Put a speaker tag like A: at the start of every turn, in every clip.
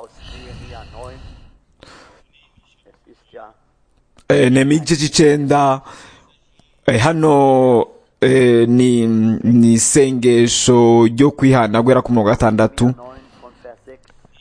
A: aus Nehemia 9. Es ist ja
B: Eh, nehemiya igice cy'icenda eh, hano eh, ni ni isengesho ryo kwihana guhera ku murongo wa gatandatu
A: 9 von Vers 6.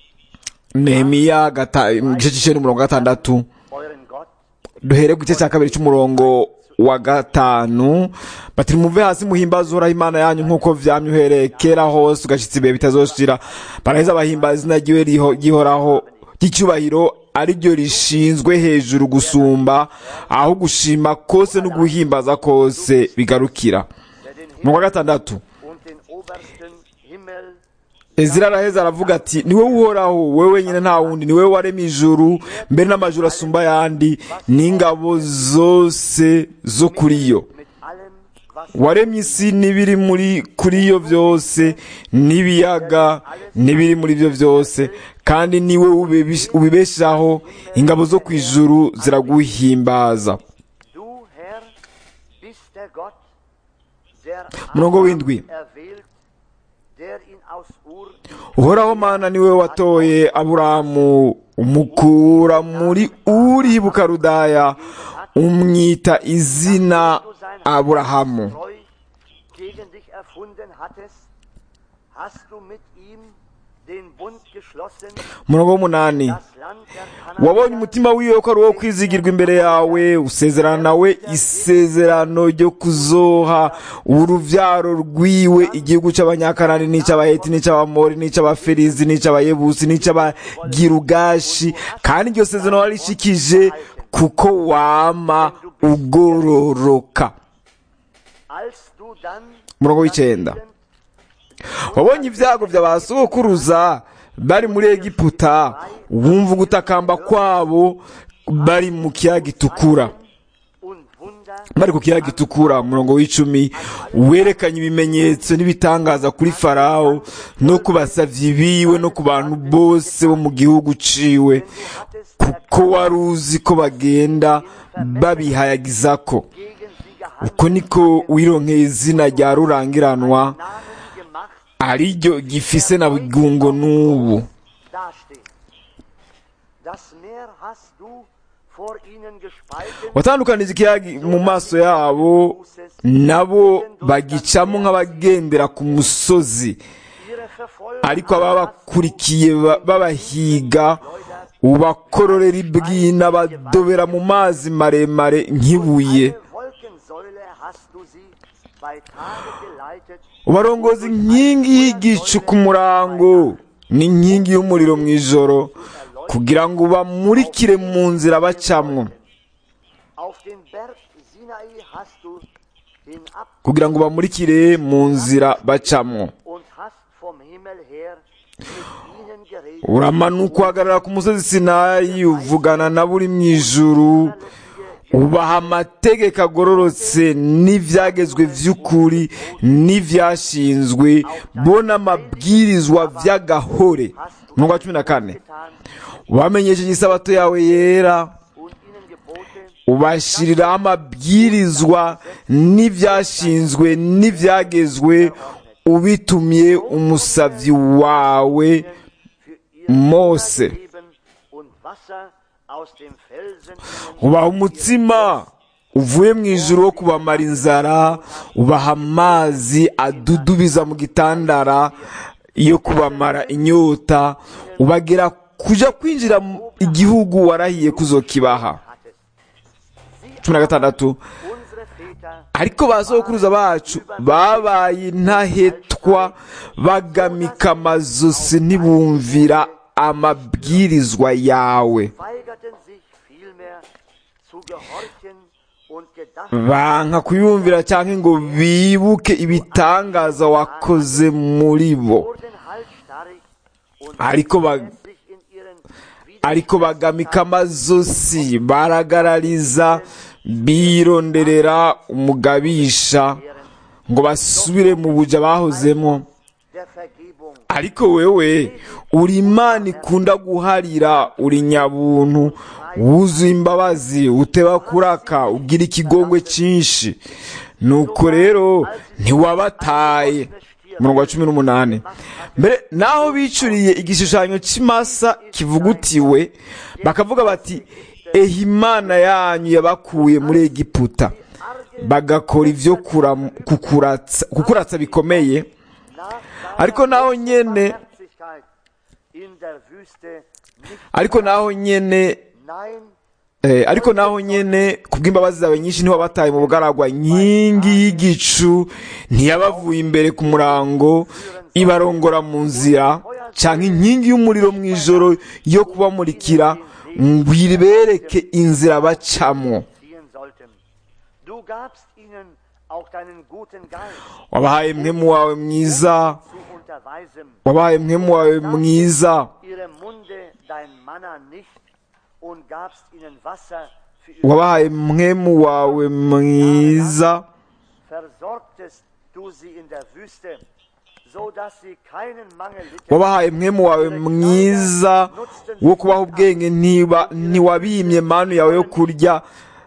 B: nehemiya gata- igice cy'icenda umurongo wa gatandatu
A: Euren Gott
B: duhere ku gice cya kabiri cy'umurongo wa gatanu bati muve hasi muhimbaze uhoraho imana yanyu nk'uko vyamye uhereye kera hose ugashitsa ibihe bitazoshira baraheza bahimbaza izina ryiwe riho- ryihoraho ry'icyubahiro ari ryo rishinzwe hejuru gusumba aho gushima kose no guhimbaza kose bigarukira
A: der den
B: mu
A: Himmel
B: wa gatandatu
A: und den obersten Himmel
B: ezira araheza aravuga ati niwe uhoraho wowe wenyine nta wundi niwe waremye ijuru mbere n'amajuru asumba ayandi n'ingabo zose zo kuri yo
A: mit allem, was
B: waremye isi n'ibiri muri kuri yo byose n'ibiyaga n'ibiri muri byo byose kandi niwe ubibish- ubibeshaho ingabo zo ku ijuru ziraguhimbaza
A: du, Herr, bist der Gott, der
B: Murongo
A: Abraham
B: w'indwi.
A: erwählt, der ihn aus Ur
B: uhoraho mana niwe watoye aburamu umukura muri uri bukarudaya umwita izina
A: du sein
B: aburahamu
A: treu gegen dich erfunden hattest, hast du mit ihm den Bund geschlossen,
B: umurongo w'umunani
A: das Land der
B: wabonye
A: Kanaaniter
B: umutima wiwe ko ari uwo kwizigirwa imbere yawe usezerana nawe isezerano ryo kuzoha uruvyaro rwiwe igihugu c'abanyakanani n'ic'abaheti n'ic'abamori n'ic'abaferizi n'ic'abayebusi n'ic'abagirugashi kandi iryo sezerano warishikije kuko wama ugororoka
A: als du dann
B: Murongo w'icenda. wabonye ibyago vya ba sokuruza bari muri egiputa wumva ugutakamba kwabo bari mu kiyaga gitukura
A: und Wunder
B: bari ku kiyaga gitukura umurongo w'icumi werekanye ibimenyetso n'ibitangaza kuri farawo no ku basavyi biwe no ku bantu bose bo mu gihugu ciwe
A: hattest
B: kuko wari uzi ko bagenda babihayagizako
A: gegen sie gehandelt,
B: uko niko wironkeye izina rya rurangiranwa
A: Namen gemacht,
B: ari ryo gifise na bugungo n'ubu
A: dasteht. Das Meer hast du vor ihnen gespalten,
B: watandukanije ikiyaga mu maso yabo nabo bagicamo nk'abagendera ku musozi
A: ihre Verfolger
B: ariko ababakurikiye ba- babahiga ubakororera ibwina badobera mu mazi maremare nk'ibuye
A: Eine Wolkensäule hast du sie bei Tage geleitet,
B: ubarongoza inkingi y'igicu ku murango n'inkingi y'umuriro mu ijoro kugira ngo bamurikire mu nzira bacamwo
A: auf den Berg Sinai hast du hinab
B: kugira ngo bamurikire mu nzira bacamwo
A: und hast vom Himmel her mit ihnen geredet.
B: uramanuka uhagarara ku musozi sinayi uvugana na buri mu ijuru ubaha amategeko agororotse n'ibyagezwe by'ukuri n'ibyashinzwe bo n'amabwirizwa by'agahore umurongo wa cumi na kane
A: getan
B: ubamenyesheje isabato yawe yera
A: und ihnen geboten,
B: ubashiriraho amabwirizwa n'ibyashinzwe n'ibyagezwe ubitumye umusavyi wawe
A: für ihr
B: Mose.
A: Leben und Wasser aus dem Felsen
B: ubaha umutsima uvuye mu ijuru wo kubamara inzara ubaha amazi adudubiza mu gitandara yo kubamara inyota ubagera kuja kwinjira mu igihugu warahiye kuzokibaha
A: hattest.
B: cumi na gatandatu
A: Unsere Väter
B: ariko ba sokuruza bacu babaye intahetwa bagamika amazosi ntibumvira amabwirizwa yawe
A: weigerten sich vielmehr zu gehorchen und gedachten
B: banka kuyumvira cyangwa ngo bibuke ibitangaza wakoze muri bo
A: wurden halsstarrig und
B: ariko ba-
A: sich in ihren
B: ariko bagamika amazosi baragarariza bironderera umugabisha ngo basubire mu buja bahozemo
A: der Vergebung
B: ariko wewe uri imana ikunda guharira uri nyabuntu wuzuye imbabazi uteba kuraka ugira ikigongwe cyinshi nuko rero ntiwabataye
A: Stier
B: umurongo wa cumi n'umunani mbere naho bicuriye igishushanyo cy'imasa kivugutiwe bakavuga bati ehe imana yanyu yabakuye muri egiputa bagakora ibyo kuram- kukuratsa kukuratsa bikomeye ariko naho nyene
A: in der Wüste nicht
B: ariko naho nyene
A: nein
B: Eh, ariko naho nyene kubw'imbabazi zawe nyinshi ntiwabataye mu bugaragwa nkingi y'igicu ntiyabavuye imbere ku murango ibarongora mu nzira canke inkingi y'umuriro mu ijoro yo kubamurikira ngo ibereke inzira bacamwo
A: ziehen sollten. Du gabst ihnen auch deinen guten Geist
B: wabahaye mwemu wawe mwiza
A: zu unterweisen.
B: wabahaye mwemu wawe mwiza
A: Ihre Munde dein Manna nicht und gabst ihnen Wasser für ihre
B: wabahaye mwemu wawe mwiza
A: versorgtest du sie in der Wüste, so dass sie keinen Mangel litten.
B: wabahaye mwemu wawe mwiza wo kubaha ubwenge ntiba ntiwabimye manu yawe yo kurya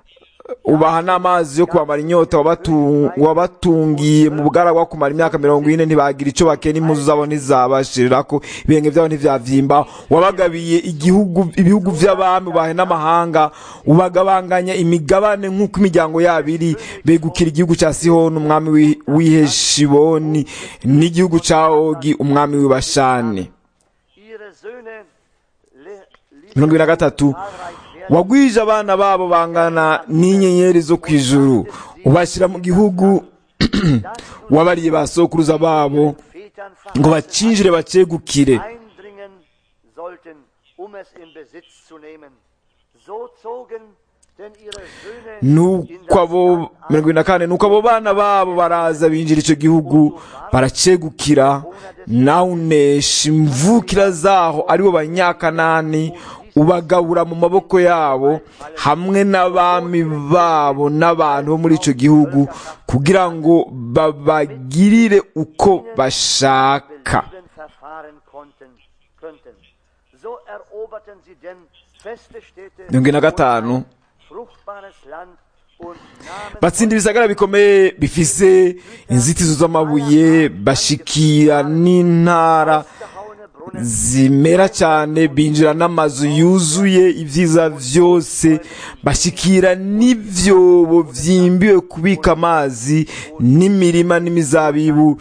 B: ubaha n'amazi yo kubamara inyota wabatu- wabatungiye mu bugaragwa kumara imyaka mirongo ine ntibagira icyo bakena impuzu zabo ntizabashirako ibirenge byabo ntivyavimba wabagabiye igihugu ibihugu vy'abami ubahe n'amahanga ubagabanganya imigabane nk'uko imiryango yabo iri begukira igihugu ca sihoni umwami w'i- w'iheshiboni n'igihugu ca ogi umwami w'ibashani
A: Ihre Söhne le- ließen
B: mirongo ibiri na gatatu
A: zahlreich werden.
B: wagwije abana babo bangana n'inyenyeri zo ku ijuru ubashyira mu gihugu wabariye ba sokuruza babo
A: Vätern
B: ngo bacinjire bacegukire
A: eindringen sollten, um es in Besitz zu nehmen. So zogen denn ihre Söhne in
B: nuko
A: das
B: abo
A: Land ein,
B: mirongo ibiri na kane nuko abo bana babo baraza binjira icyo gihugu baracegukira nawe unesha imvukira zaho aribo banyakanani ubagabura mu maboko yabo hamwe n'abami babo n'abantu bo muri icyo gihugu kugira ngo babagirire uko bashaka
A: belieben verfahren konnten, könnten. So eroberten sie denn feste Städte
B: mirongo ine na
A: und
B: gatanu
A: ein fruchtbares Land und nahmen
B: batsinda ibisagara bikomeye bifise inzitizo z'amabuye bashikira n'intara
A: ausgehauene Brunnen
B: zimera cyane binjira n'amazu yuzuye ibyiza byose bashyikira n'ibyobo byimbiwe kubika amazi n'imirima n'imizabibu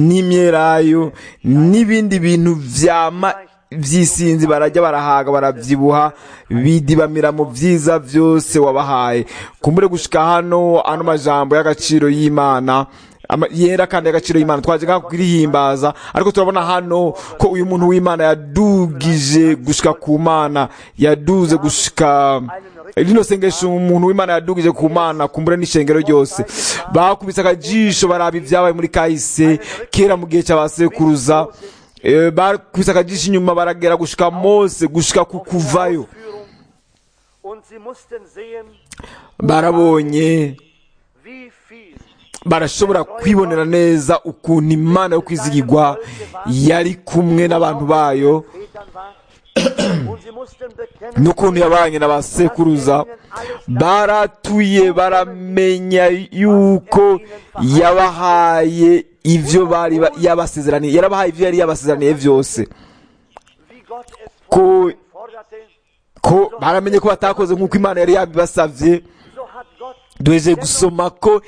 B: n'imyelayo n'ibindi bintu byama by'isinzi barajya barahaga barabyibuha bidibamira mu byiza byose wabahaye kumbure gushika hano ano majambo y'agaciro y'imana ama- yera kandi y'agaciro y'imana twaje nka kurihimbaza ariko turabona hano ko uyu muntu w'imana yadugije gushika ku mana yaduze gushika rino sengesho umuntu w'imana yadugije ku mana kumbure n'ishengero ryose bakubise akajisho baraba ibyabaye muri kahise kera mu gihe cy'abasekuruza Eh, bakubise akajisho inyuma baragera gushika mose gushika ku kuvayo
A: Führung und sie mussten sehen,
B: barabonye
A: wie viel
B: barashobora kwibonera neza ukuntu imana yo kwizigirwa yari kumwe n'abantu bayo
A: Vätern war und sie mussten bekennen,
B: n'ukuntu yabanye na ba sekuruza baratuye baramenya yuko yabahaye ibyo bari ba- yabasezeraniye yarabahaye ibyo yari yabasezeraniye byose
A: wie Gott es
B: ko
A: forderte,
B: ko baramenye ko batakoze nk'uko imana yari yabibasabye
A: so hat Gott
B: duheje gusoma ko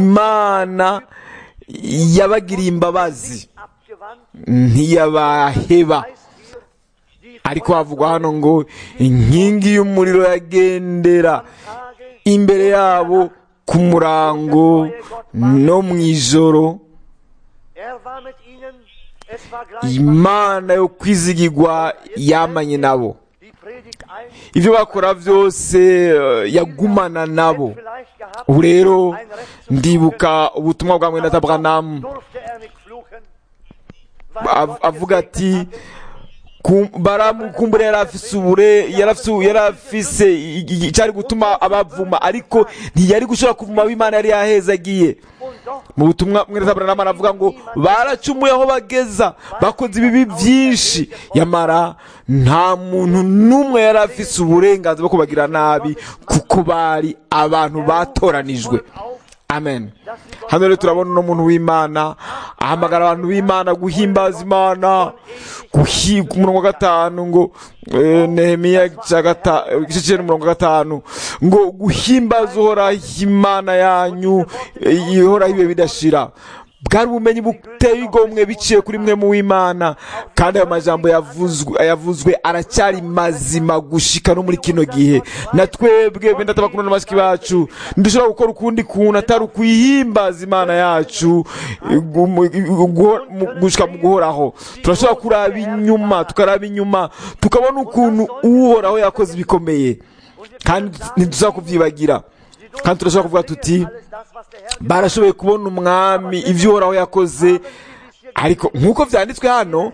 B: imana yabagiriye imbabazi
A: abgewandt,
B: ntiyabaheba
A: heißt hier, die
B: ariko havugwa hano ngo inkingi y'umuriro yagendera
A: Tage
B: imbere yabo ku murango no mu ijoro
A: Er war mit ihnen, es war gleich
B: imana yo kwizigirwa yamanye nabo
A: die Predigt ein,
B: ibyo bakora byose eh, yagumana nabo
A: vielleicht gehabt,
B: ubu rero
A: ein Recht zu
B: ndibuka ubutumwa bwa mwene Abraham
A: durfte er nicht fluchen, weil
B: av-
A: Gott
B: avuga
A: gesegnet
B: ati
A: hatte.
B: "Kum- baramu kumbure yari afise ubure yari afise yari afise i- i- icyari gutuma abavuma ariko ntiyari gushobora kuvuma abo imana yari yahezagiye
A: Und doch
B: mu butumwa mwene Abraham aravuga ngo baracumuye aho bageza bakoze ibibi byinshi yamara nta muntu n'umwe yari afise uburenganzira bwo kubagira nabi kuko bari abantu batoranijwe
A: Volk auf,
B: amen hano rero turabona uno muntu w'imana ahamagara abantu b'imana guhimbaza imana guhi- ku murongo wa gatanu ngo eh, nehemiya igice gata- igice cyenda umurongo wa gatanu ngo guhimbaza uhoraho imana yanyu eh, ihoraho ibihe bidashira bwari ubumenyi buteye igomwe biciye kuri mwe mu w'imana kandi ayo majambo yavuzwe yavuzwe aracyari mazima gushika no muri kino gihe na twebwe benda tabakunda n'abashiki bacu ntidushobora gukora ukundi kuntu atari ukwihimbaza imana yacu gu- mu- gu- mu- gushika mu guhoraho turashobora kuraba inyuma tukaraba inyuma tukabona ukuntu uhoraho yakoze ibikomeye kandi ntituza kubyibagira kandi turashobora kuvuga tuti barashoboye kubona umwami ibyo uhoraho yakoze ariko nk'uko byanditswe hano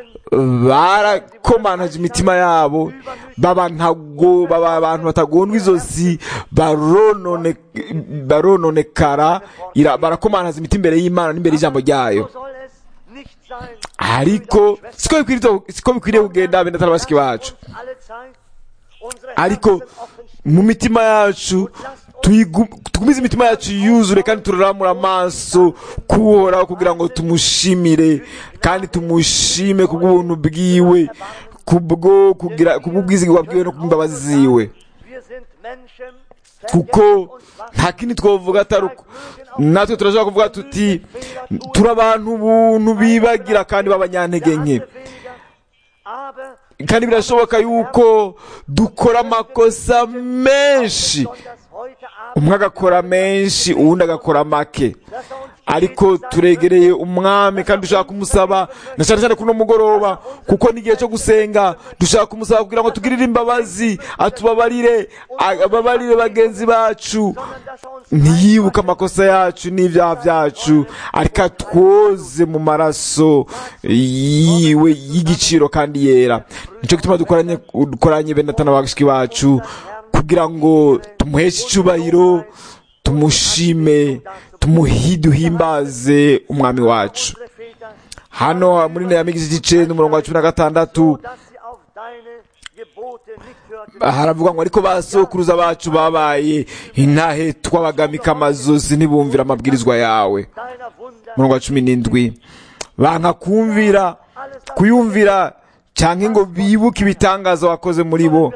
B: barakomanaje imitima yabo baba ntago baba abantu batagondwa izosi baronone barononekara ira- barakomanaza imitima imbere y'imana n'imbere y'ijambo ryayo
A: So soll es nicht sein.
B: ariko siko bikwiriye siko bikwiriye kugenda benda atari bashiki bacu
A: Uns alle Zeit unsere
B: ariko
A: Herzen offen stehen.
B: mu mitima yacu tuyigu- tugumize imitima yacu yuzure kandi turaramura amaso kuhoraho kugira ngo tumushimire kandi tumushime kubw'ubuntu bwiwe kubwo kugira kubw'ubwizigirwa bwiwe no kubw'imbabazi ziwe
A: Wir sind Menschen,
B: kuko
A: vergänglich und schwach.
B: nta kindi twavuga atari uko natwe turashobora kuvuga tuti turi abantu buntu bibagira kandi b'abanyantege nke
A: Weniger, aber
B: kandi birashoboka yuko dukora amakosa menshi
A: besonders heute Abend,
B: umwe agakora menshi uwundi agakora make
A: dass er uns
B: ariko turegereye umwami kandi dushaka kumusaba na cyane cyane kuno mugoroba kuko ni igihe cyo gusenga dushaka kumusaba kugira ngo tugirire imbabazi atubabarire ababarire bagenzi bacu
A: sondern dass er uns
B: ntiyibuke amakosa yacu n'ibyaha byacu ariko atwoze mu maraso yiwe y'igiciro kandi yera nicyo gituma dukoranye dukoranye bene atana bashiki bacu kugira ngo tumuheshe icyubahiro tumushime tumuhi duhimbaze umwami wacu
A: unsere Väter,
B: hano muri nehemiya igice n'umurongo wa cumi na gatandatu
A: dass sie auf deine Gebote nicht hörten.
B: haravuga ngo ariko basokuruza bacu babaye intahe twabagamika amazozi ntibumvira amabwirizwa yawe
A: Deiner Wunder,
B: umurongo wa cumi n'indwi banka kumvira kuyumvira cyangwa ngo bibuke ibitangaza wakoze muri bo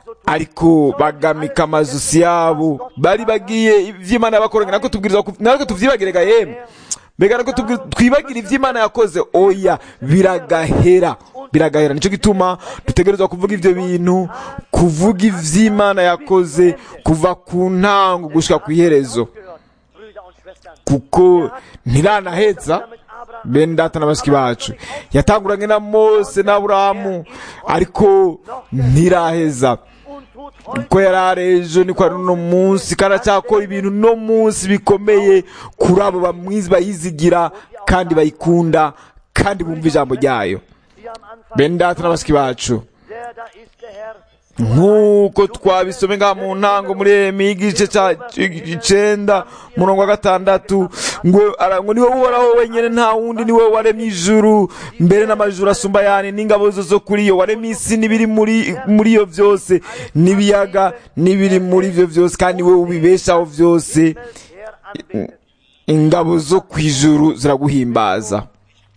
B: ariko bagamika amazosi yabo bari bagiye iby'imana yabakoranye natwe tubwiriza ku- natwe tubyibagirega yemwe mbega natwe tubwi- twibagire iby'imana yakoze oya biragahera biragahera nicyo gituma dutegerezwa kuvuga ibyo bintu kuvuga iby'imana yakoze kuva ku ntango gushyira ku iherezo
A: gehört, Brüder und Schwestern.
B: kuko ntiranaheza
A: Mit Abraham
B: bene data na bashiki bacu yatanguranye na mose na aburahamu ariko ntiraheza
A: und tut heute
B: uko yari ari ejo niko ari uno munsi kandi aracyakora ibintu no munsi bikomeye kuri abo bamwizi bayizigira kandi bayikunda kandi bumva ijambo ryayo
A: wie am Anfang.
B: bene data na bashiki bacu
A: Der da ist der Herr.
B: nk'uko twabisome ngaha mu ntango muri Yeremiya igice cya icenda murongo wa gatandatu ngo ara- ngo niwe uhoraho wenyine nta wundi niwe waremye ijuru mbere n'amajuru asumba yani n'ingabo zo zo kuri yo waremye isi n'ibiri muri muri yo byose n'ibiyaga n'ibiri muri byo byose kandi we ubibeshaho byose
A: Herr anbetet.
B: ingabo zo ku ijuru ziraguhimbaza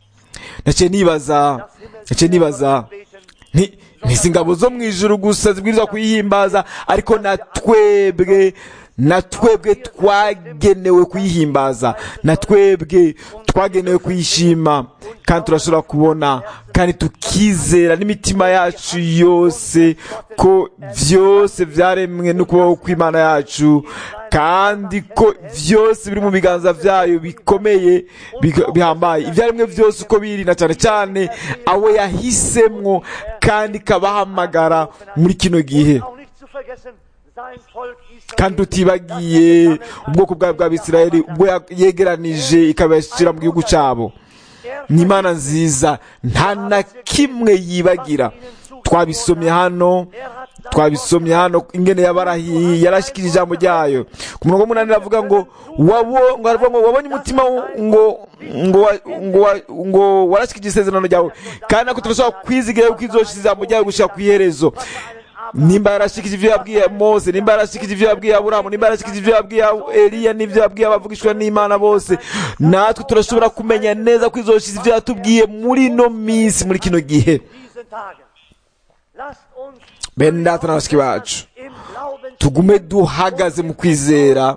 B: naciye nibaza naciye nibaza nti ntizi ingabo zo mu ijuru gusa zibwirizwa kuyihimbaza ariko na twebwe na twebwe twagenewe kuyihimbaza na twebwe twagenewe kuyishima kandi turashobora kubona kandi tukizera n'imitima yacu yose ko byose byaremwe n'ukuboko kw'imana yacu kandi ko byose biri mu biganza byayo bikomeye biga- bihambaye ibyaremwe byose uko biri na cyane cyane abo yahisemwo kandi ikabahamagara muri kino gihe
A: Auch nicht zu vergessen, sein Volk Israel.
B: kandi tutibagiye ubwoko bwawe bw'abisirayeli ubwo ya- yegeranije ikabashyira mu gihugu cyabo ni imana nziza nta na kimwe yibagira twabisomye hano twabisomye hano ingene yabarahiye yarashyikirije ijambo ryayo ku murongo w'umunani aravuga ngo wabo ngo aravuga ngo wabonye umutima wo- ngo ngo wa- ngo wa- ngo warashyikirije isezerano ryawe kandi nako turashobora kwizigira yuko izoshyira ijambo ryawe gushyira ku iherezo nimba yarashikije ibyo yabwiye mose nimba yarashikije ibyo yabwiye aburamu nimba yarashikije ibyo yabwiye eliya n'ibyo yabwiye abavugishwa n'imana bose natwe turashobora kumenya neza ko izoshize ibyo yatubwiye muri ino minsi muri kino gihe
A: diesen Tagen. Lasst uns
B: bene data na bashiki bacu
A: im Glauben
B: tugume duhagaze mu kwizera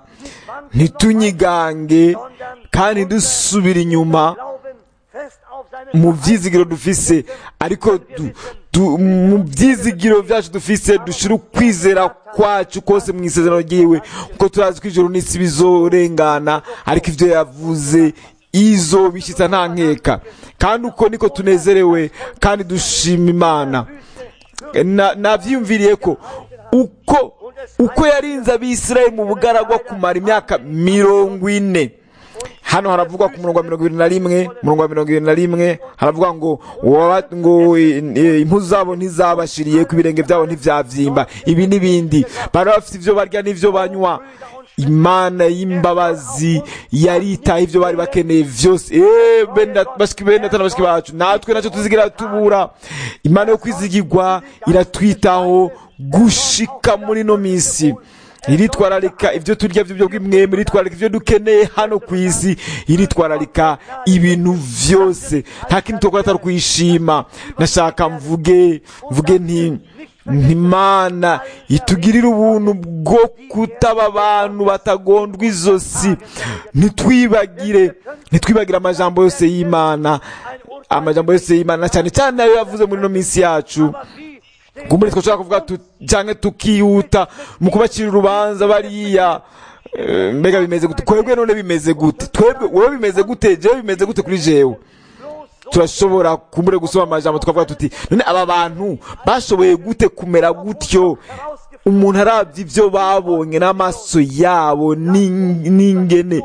B: ntitunyigange kandi dusubire inyuma
A: glauben fest auf seine
B: mu byizigiro dufise ariko du- du- mu byizigiro byacu dufise dushira ukwizera kwacu kose mu isezerano ryiwe kuko turazi ko ijoro n'isi bizorengana ariko ibyo yavuze izo bishyitsa nta nkeka kandi uko niko tunezerewe kandi dushima imana Na- navyiyumviriye ko uko uko yarinze abisirayeli mu bugaragwa kumara imyaka mirongo ine hano haravugwa ku murongo wa mirongo ibiri na rimwe murongo wa mirongo ibiri na rimwe haravuga ngo waba- ngo eh, eh, impu zabo ntizabashiriye ku birenge byabo ntivyavyimba ibi n'ibindi bari bafite ivyo barya n'ivyo banywa imana y'imbabazi yaritaye ivyo bari bakeneye vyose Eh, bene dat- bashiki bene data na bashiki bacu natwe nacyo tuzigira tubura imana yo kwizigirwa iratwitaho gushika muri no misi iritwararika ibyo turya by'ubwo bw'imwembe iritwararika ibyo dukeneye hano ku isi iritwararika ibintu byose nta kintu tukora atari kuyishima nashaka mvuge mvuge nti ntimana itugirire ubuntu bwo kutaba abantu batagondwa izosi ntitwibagire ntitwibagire amajambo yose y'imana amajambo yose y'imana cyane cyane nayo yavuze muri ino minsi yacu
A: wie
B: kumbure twashaka kuvuga tu- canke tukihuta mu kubacira urubanza bariya Eh, mbega bimeze gute twebwe none bimeze gute twebwe wowe bimeze gute jewe bimeze gute kuri jewe turashobora kumbure gusoma amajambo tukavuga tuti none aba bantu bashoboye gute kumera gutyo umuntu arabye ibyo babonye n'amaso yabo n'ing- n'ingene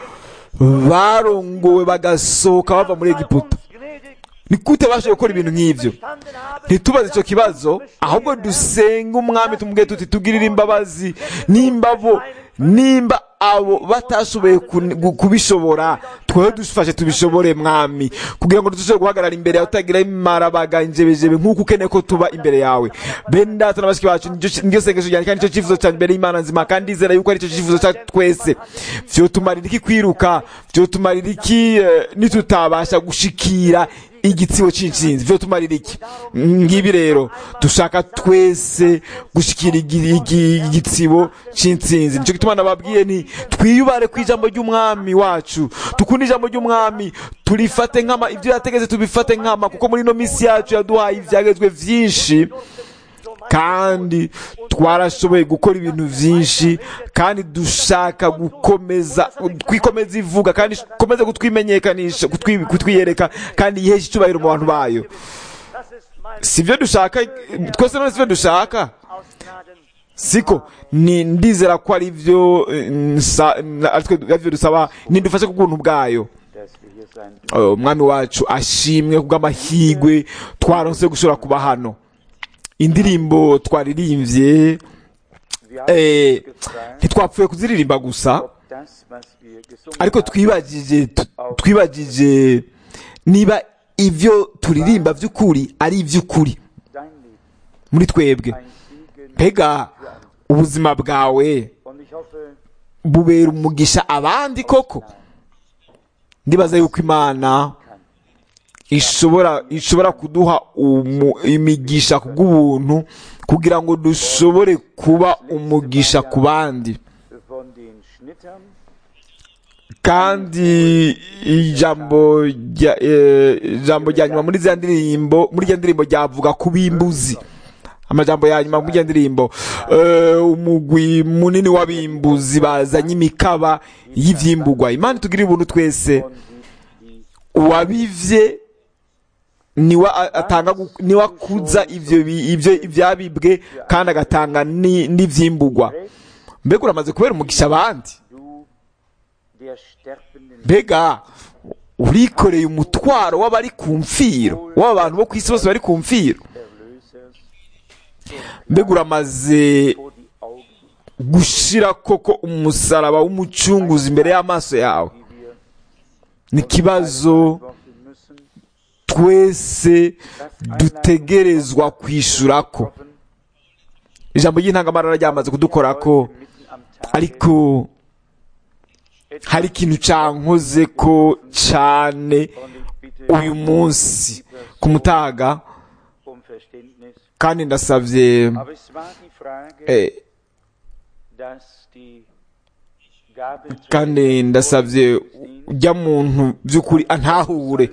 B: barongowe bagasohoka bava muri egiputa
A: gnädig
B: ni gute bashoboye gukora ibintu nk'ibyo
A: standen haben,
B: ntitubaze icyo kibazo ahubwo dusenge umwami tumubwire tuti tugirire imbabazi nimba bo nimba abo batashoboye kun- gu- kubishobora twewe dufashe tubishobore mwami kugira ngo dushobore guhagarara imbere yawe utagira imarabaga injebejebe nk'uko ukeneye ko tuba imbere yawe bene data na bashiki bacu niryo- niryo sengesho ryanjye kandi nicyo cyifuzo cyanjye imbere y'imana nzima kandi ndizera yuko aricyo cyifuzo cyacu twese vyotumarira iki kwiruka vyotumarira iki eh, nitutabasha gushikira igitsibo c'intsinzi vyotumarira iki ngibi rero dushaka twese gushikira igi- igi- igitsibo c'intsinzi nico gituma nababwiye nti twiyubare ku ijambo ry'umwami wacu tukunde ijambo ry'umwami turifate nkama ibyo yategetse tubifate nkama kuko muri ino misi yacu yaduhaye ivyagezwe vyinshi kandi twarashoboye gukora ibintu byinshi kandi dushaka gukomeza kwikomeza ivuga kandi ikomeze kutwimenyekanisha kutwi- kutwiyereka kandi yihesha icyubahiro mu bantu bayo
A: das ist mein
B: si byo dushaka twese none si byo dushaka
A: aus Gnaden.
B: siko ni ndizera ko ari byo eh, nsa- na- ari twe- ari byo dusaba nidufashe ku bw'ubuntu bwayo
C: dass wir hier sein
B: Eh, umwami wacu ashimwe kubw'amahigwe twaronse gushobora kuba hano indirimbo twaririmbye
C: Wir haben
B: eh,
C: uns gefragt,
B: ntitwapfuye kuziririmba gusa
C: ob das, was wir gesungen
B: ariko
C: haben,
B: twibagije tu- twibagije niba ibyo turirimba by'ukuri ari iby'ukuri
C: dein Leben
B: muri twebwe
C: ein Segen
B: mbega ubuzima bwawe
C: und ich hoffe,
B: bubera umugisha abandi koko ndibaza yuko imana ishobora ishobora kuduha umu- imigisha kubw'ubuntu kugira ngo dushobore kuba umugisha ku bandi
C: von den Schnittern
B: kandi ijambo rya eh, ijambo rya nyuma muri za ndirimbo muri rya ndirimbo ryavuga ku bimbuzi amajambo ya nyuma muri rya ndirimbo eh, umugwi munini w'abimbuzi bazanye imikaba y'ivyimbugwa imana itugirire ubuntu twese
C: und die, die
B: uwabivye niwe a- atanga gu- niwe akuza ivyo bi- ivyo ivyabibwe kandi agatanga ni- n'ivyimbugwa mbega uramaze kubera umugisha abandi
C: du der sterbenden
B: mbega urikoreye umutwaro w'abari ku mfiro w'abantu bo ku isi bose bari ku mfiro
C: Erlösers
B: mbega uramaze
C: vor die Augen,
B: gushira koko umusaraba w'umucunguzi imbere y'amaso yawe
C: die wir
B: ni ikibazo
C: beantworten müssen,
B: twese dutegerezwa kwishurako
C: offen
B: ijambo ry'intangamarara ryamaze kudukora ko
C: mitten am Tag
B: ariko hari ikintu cankoze ko cane
C: und ich bitte
B: uyu munsi ku mutaga
C: um Verständnis.
B: kandi ndasavye
C: Aber es war die Frage,
B: eh,
C: dass die Gabe
B: kandi ndasavye ujya muntu by'ukuri antahure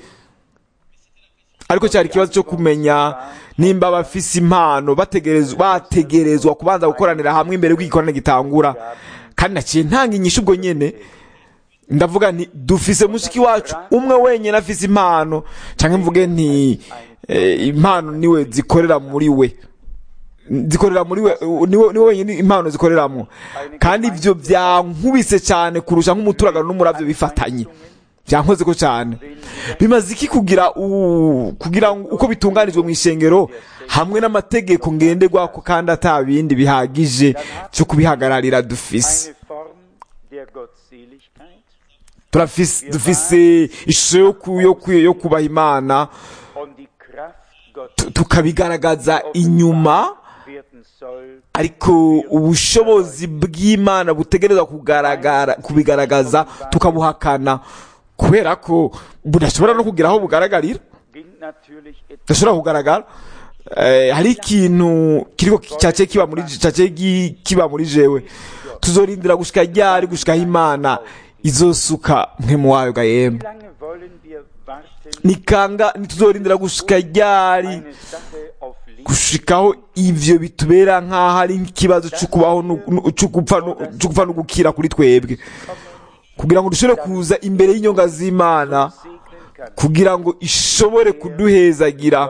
B: ariko cyari ikibazo cyo kumenya nimba abafise impano bategerezwa bategerezwa kubanza gukoranira hamwe imbere y'uko igikorane gitangura kandi naciye ntanga inyishu ubwo nyene ndavuga nti dufise mushiki wacu umwe wenyine afise impano cyangwa mvuge nti eh, impano niwe zikorera muri we zikorera muri we niwe niwe wenyine impano zikoreramo kandi ibyo byankubise cyane kurusha nk'umuturagano n'umuravyo bifatanye byankoze ko cyane bimaze iki kugira u- kugira ngo uko bitunganijwe mu ishengero hamwe n'amategeko ngenderwako kandi ata bindi bihagije cyo kubihagararira dufise
C: eine Form der Gottseligkeit
B: turafise dufise ishusho yo ku- yo ku- yo kubaha imana
C: und die Kraft
B: tu-
C: Gottes
B: tukabigaragaza inyuma
C: werden soll,
B: ariko ubushobozi bw'imana butegerezwa kugaragara kubigaragaza tukabuhakana kubera ko budashobora no kugira aho bugaragarira
C: ging natürlich etwas
B: budashobora kugaragara Eh, hari ikintu kiriko cyace kiba muri cyace gi- kiba muri jewe tuzorindira gushika ryari gushikaho imana izosuka mpemu wayo ga yemwe
C: Wie lange wollen wir warten,
B: nikanga ntituzorindira gushika ryari
C: eine Sache auf Liebe
B: gushikaho ivyo bitubera nk'aho ari nk'ikibazo cyo kubaho nu- nu- cyo gupfa nu- cyo gupfa no gukira kuri twebwe kugira ngo dushobore kuza imbere y'inyonga z'imana
C: segnen kann?
B: kugira ngo ishobore kuduhezagira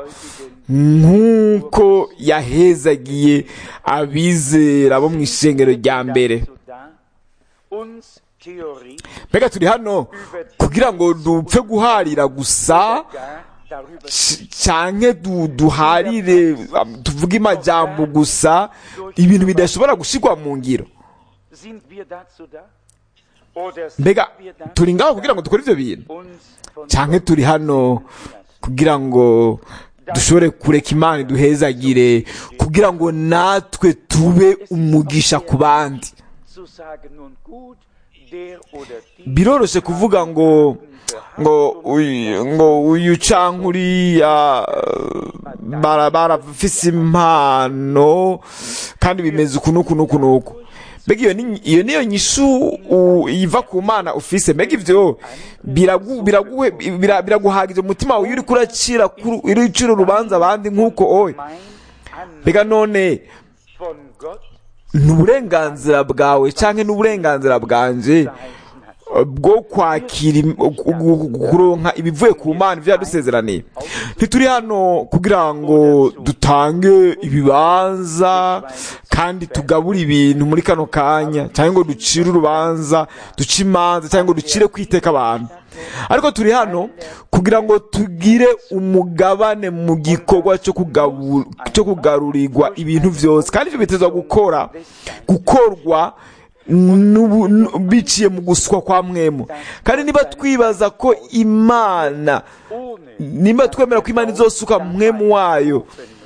B: nk'uko yahezagiye abizera bo mu ishengero rya mbere
C: Dazu da, uns Theorie
B: mbega turi hano kugira ngo dupfe guharira gusa
C: gar darüber
B: c- canke du, duharire um, tuvuge amajambo gusa ibintu bidashobora gushirwa mu ngiro
C: sind wir dazu da? Oder sind
B: mbega
C: wir dazu
B: turi ngaho
C: da,
B: kugira ngo dukore ivyo bintu
C: uns von
B: canke turi hano kugira ngo dushobore kureka imana iduhezagire kugira ngo natwe tube umugisha ku bandi
C: zu sagen, nun gut, der oder die
B: biroroshe kuvuga ngo ngo uyu ngo uyu canke uriya eh, bara- barafise impano kandi bimeze uku n'uku n'uku n'uku mbega iyo ni iyo niyo nyishu u- iva ku mana ufise mbega ivyo biragu- biraguhe- bira- biraguhagije mu mutima wawe iyo uriko uracira kuru- uri ucira urubanza abandi nk'uko owe
C: mein An
B: mbega none
C: von Gott
B: ni uburenganzira bwawe canke n'uburenganzira bwanje
C: geheißen hat.
B: bwo kwakira im- gu- gu- kuronka ibivuye ku mana ivyo yadusezeraniye ntituri hano kugira ngo dutange ibibanza kandi tugabure ibintu muri kano kanya cyangwa ngo ducire urubanza duce imanza cyangwa ngo ducire kwiteka abantu ariko turi hano kugira ngo tugire umugabane mu gikorwa cyo kugabu- cyo kugarurirwa ibintu byose kandi ibyo bitezwa gukora gukorwa n'ubu- n- biciye mu guswa kwa mwemu kandi niba twibaza ko imana
C: Ohne
B: nimba twemera ko imana izosuka mwemu wayo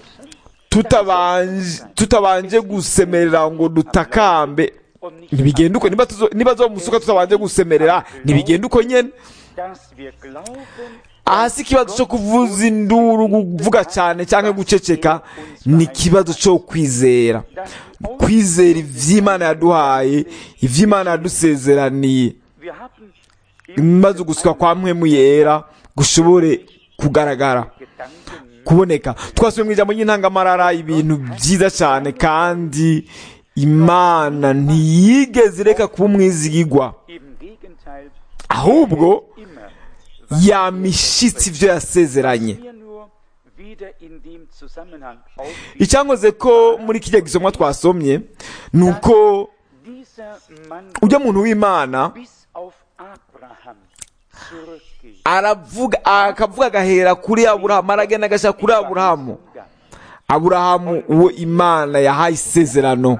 B: tutabanje tutabanje gusemerera ngo dutakambe
C: und nicht
B: ntibigenda uko niba tuzo- niba zomusuka tutabanje gusemerera ntibigenda uko nyene
C: dass wir glauben,
B: aha si ikibazo cyo kuvuza induru kuvuga cyane cyangwa guceceka ni ikibazo cyo kwizera kwizera ivy'imana yaduhaye ivy'imana yadusezeraniye
C: wir haben
B: maze uguswa kwa mpwemu yera gushobore kugaragara
C: Gedanken
B: kuboneka twasubiye mu ijambo ry'intangamarara ibintu byiza cyane kandi imana ntiyigeze ireka kuba umwizigigwa
C: im Gegenteil
B: ahubwo
C: immer
B: yamishitse ibyo yasezeranye
C: wir nur wieder in dem Zusammenhang auf
B: icyankoze ko muri kijya gisomwa twasomye ni uko
C: dieser Mann
B: ujya muntu w'imana
C: bis auf Abraham zurückgeht.
B: aravuga akavuga agahera kuri aburahamu aragenda agashyira kuri aburahamu aburahamu uwo imana yahaye isezerano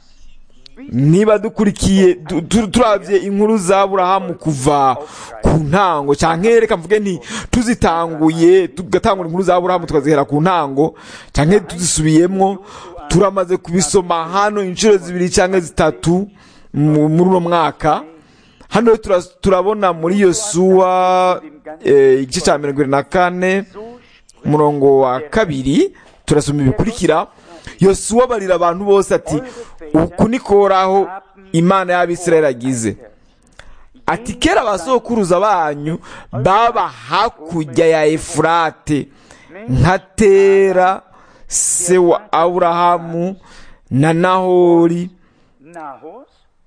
B: niba dukurikiye du- tu- turavye inkuru za aburahamu kuva ku ntango canke reka mvuge nti tuzitanguye tugatangura inkuru za aburahamu tukazihera ku ntango canke tuzisubiyemwo turamaze kubisoma hano inshuro zibiri cyangwa zitatu mu- muri uno mwaka hano tura- turabona muri yosuwa eh, igice cya mirongo irindwi na kane umurongo wa kabiri turasoma ibikurikira yosuwa abarira abantu bose ati uku ni koraho imana y'abisirayeli agize ati kera abasokuruza banyu baba hakurya ya efurate nka tera se wa aburahamu na nahori
C: Nahos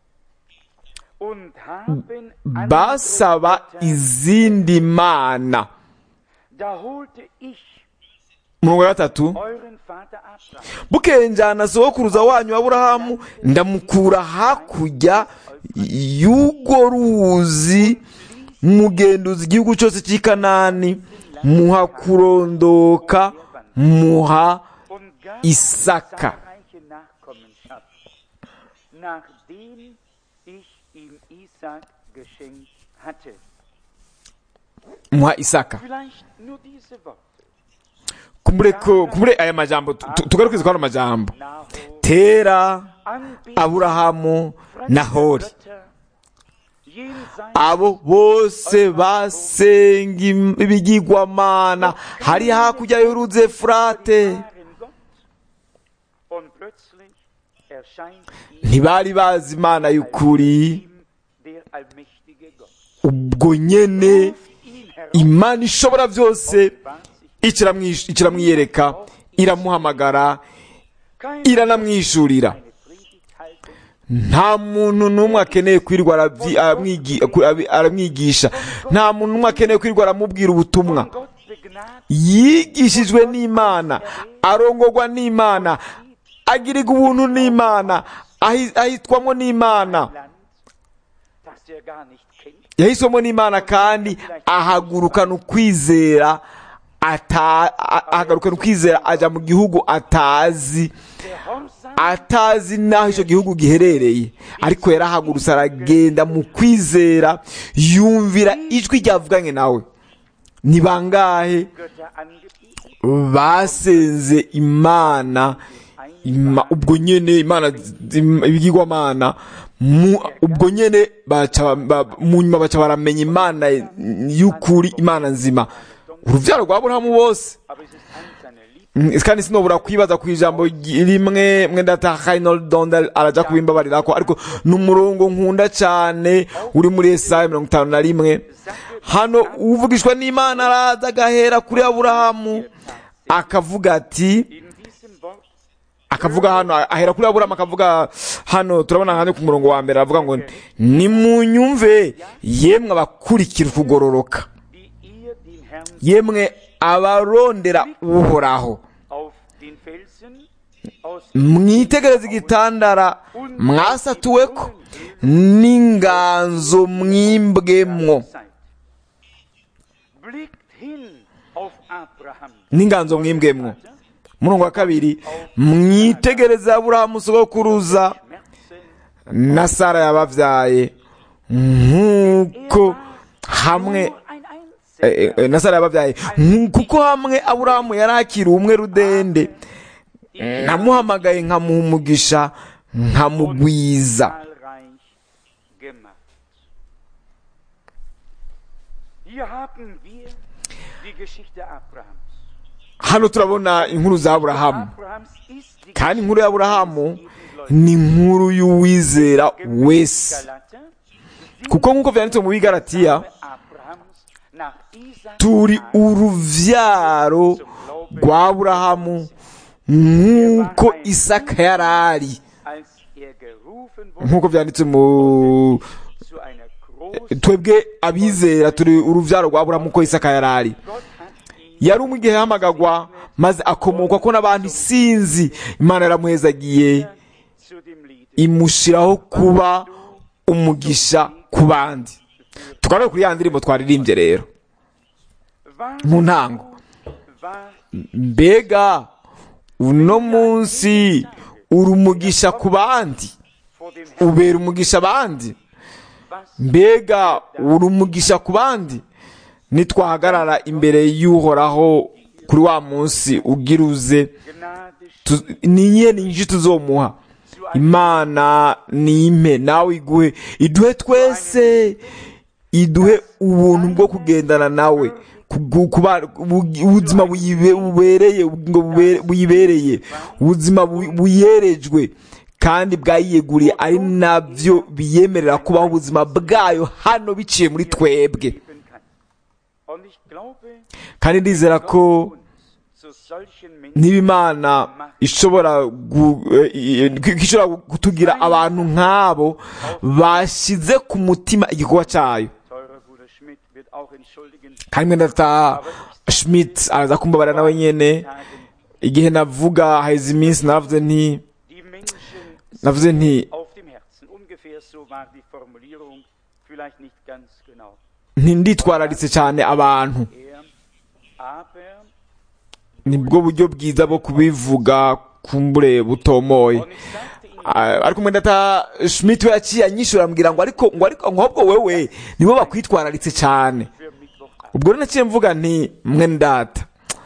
C: und haben
B: basaba
C: andere Götter.
B: izindi mana
C: Da holte ich
B: umurongo wa gatatu
C: euren Vater Abraham
B: bukeye njyana sokuruza wanyu aburahamu ndamukura hakurya y'urwo ruzi mugenduza igihugu cyose cy'i kanani muha kurondoka muha
C: und gab
B: Isaka.
C: zahlreiche Nachkommenschaft, nachdem ich ihm Isaac geschenkt hatte.
B: muha isaka
C: Vielleicht nur diese Worte.
B: kumure ko kumure aya majambo tu- tu- tugarukize kuri ano majambo
C: Nahor,
B: tera
C: Anbeter
B: aburahamu na hori
C: Götter, jenseits
B: abo bose basenga im- ibigirwamana hari hakurya y'uruzi efurate
C: wahren Gott. Und plötzlich erscheint ihm
B: ntibari bazi imana y'ukuri
C: ihm der allmächtige Gott.
B: ubwo nyene
C: Ruft ihn heraus,
B: imana ishobora byose
C: offenbart sich
B: ikiramwish- ikiramwiyereka iramuhamagara
C: kein
B: iranamwishurira
C: eine Predigthaltung,
B: nta muntu n'umwe akeneye kwirirwa arabyi- aramwigi- abi- aramwigisha nta muntu n'umwe akeneye kwirirwa aramubwira ubutumwa
C: von Gott begnadigt
B: yigishijwe n'imana arongorwa n'imana agirirwa ubuntu n'imana ahi- ahitwamo n'imana
C: Land, das er gar nicht kennt.
B: yahiswemo n'imana kandi ahagurukana ukwizera ata- a- ahagurukana ukwizera ajya mu gihugu atazi
C: Gehorsam
B: atazi n'aho icyo gihugu giherereye ariko yarahagurutse aragenda mu kwizera yumvira ijwi ryavuganye nawe ni bangahe
C: Götter angebetet,
B: basenze imana ima, ubwo nyene imana zim- ibigirwamana mu- ubwo nyene baca ba- mu nyuma baca baramenya imana y'ukuri imana nzima uruvyaro rwa aburahamu bose
C: aber es ist eins seiner Lieb
B: Mm, kandi sinobura kwibaza ku ijambo ry- rimwe mwenda ta Reinhold Dondel araja kubimbabarirako ariko ni umurongo nkunda cyane uri muri Yesaya mirongo itanu na rimwe hano uvugishwa n'imana araza agahera kuri aburahamu akavuga ati
C: in diesem Wort
B: akavuga hano ahera kuri aburahamu akavuga hano turabona hano ku murongo wa mbere aravuga ngo nimunyumve yemwe abakurikira ukugororoka
C: wie ihr den Herrn
B: yemwe abarondera uhoraho
C: auf den Felsen aus
B: mwitegereze igitandara mwasatuweko n'inganzo mwimbwemwo
C: Zeit. Blickt hin auf Abraham.
B: n'inganzo mwimbwemwo murongo wa kabiri mwitegereze aburahamu sogokuruza
C: Schmerzen.
B: na sara yababyaye nk'uko hamwe
C: Nur ein Einzelner.
B: eh, eh, na sara yababyaye Nk- kuko hamwe aburahamu yari akiri umwe rudende namuhamagaye nkamuha umugisha nkamugwiza
C: zahlreich gemacht. Hier haben wir die Geschichte Abrahams.
B: hano turabona inkuru za aburahamu
C: Abrahams ist die
B: kandi inkuru ya aburahamu
C: Geschichte jeden
B: ni inkuru y'uwizera wese
C: Galater.
B: kuko nk'uko byanditse mu bigaratiya
C: Abrahams nach Isaac
B: turi uruvyaro rwa aburahamu nk'uko isaka yari ari
C: als er gerufen wurde
B: nk'uko byanditse mu
C: zu einer großen
B: twebwe abizera turi uruvyaro rwa aburahamu uko isaka yari ari
C: Gott hat ihn
B: yari umwe igihe yahamagagwa maze akomokwa ko n'abandi sinzi imana yaramuhezagiye
C: zu dem Lied
B: imushiraho kuba umugisha ku bandi tukaba kuri ya ndirimbo twaririmbye rero
C: war,
B: mu ntango
C: war
B: mbega uno munsi uri umugisha ku bandi
C: vor dem Herrn
B: ubera umugisha abandi
C: was
B: mbega uri umugisha ku bandi nitwahagarara imbere y'uhoraho kuri wa munsi ugira uze
C: Gnade
B: tu- ni iyihe ni nyinshi tuzomuha imana ni impe nawe iguhe iduhe twese iduhe ubuntu bwo kugendana nawe kugu- kuba- ubu- ubuzima buyibe- bubereye ubugingo bubere- buyibereye ubuzima bu- buyerejwe kandi bwayiyeguriye ari nabyo biyemerera kubaho ubuzima bwayo hano biciye muri twebwe
C: geben kann. Und ich glaube,
B: kandi ndizera ko
C: uns zu solchen Menschen
B: niba imana ishobora gu- eh, eh, ko ishobora kutugira abantu nk'abo bashyize ku mutima igikorwa cyayo
C: teurer Bruder Schmidt wird auch entschuldigen.
B: kandi mwenda ta schmidt araza kumbabarira nawe nyene
C: Tagen
B: igihe navuga haheze iminsi navuze nti
C: die Menschen
B: navuze nti
C: auf dem Herzen. Ungefähr so war die Formulierung, vielleicht nicht ganz genau.
B: ntinditwararitse cyane abantu
C: Er, aber,
B: nibwo buryo bwiza bwo kubivuga kumbure butomoye
C: und ich sagte ihm,
B: Ah, ariko mwenda ta schmidt we yaciye anyishura ambwira ngo ariko ngo ariko ngo ahubwo wewe nibo bakwitwararitse cyane
C: für Mittwochabend.
B: ubwo rero naciye mvuga nti mwene data